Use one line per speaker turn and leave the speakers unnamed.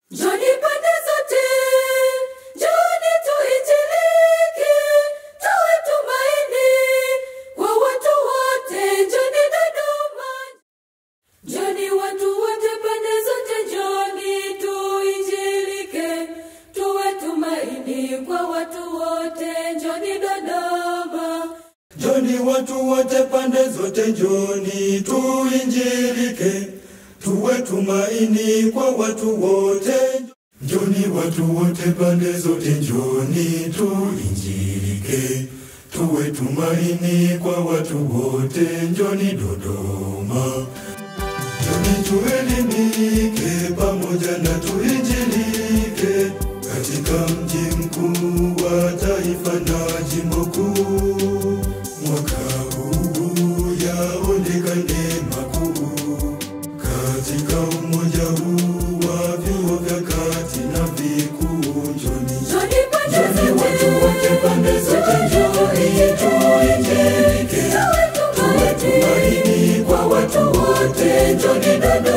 Njoni pande zote, njoni tuinjilike, tuwe tumaini kwa watu wote. Njoni Dodoma, njoni watu wote pande zote, njoni tuinjilike, tuwe tumaini kwa watu wote. Njoni Dodoma.
Njoni watu wote pande zote, njoni tuinjilike, tuwe tumaini kwa watu wote. Njoni watu wote pande zote, njoni tuinjilike, tuwe tumaini kwa watu wote. Njoni Dodoma, njoni tuelimike pamoja na tuinjilike katika mji mkuu wa taifa na jimbo kuu. Mwaka huu yaonekane makuu katika umoja huu wa vyuo vya kati na vikuu. Njoni
Njoni pande
Njoni watu wote pande zote, njoni tuinjilike, tuwe tumaini kwa watu wote. Njoni Dodoma.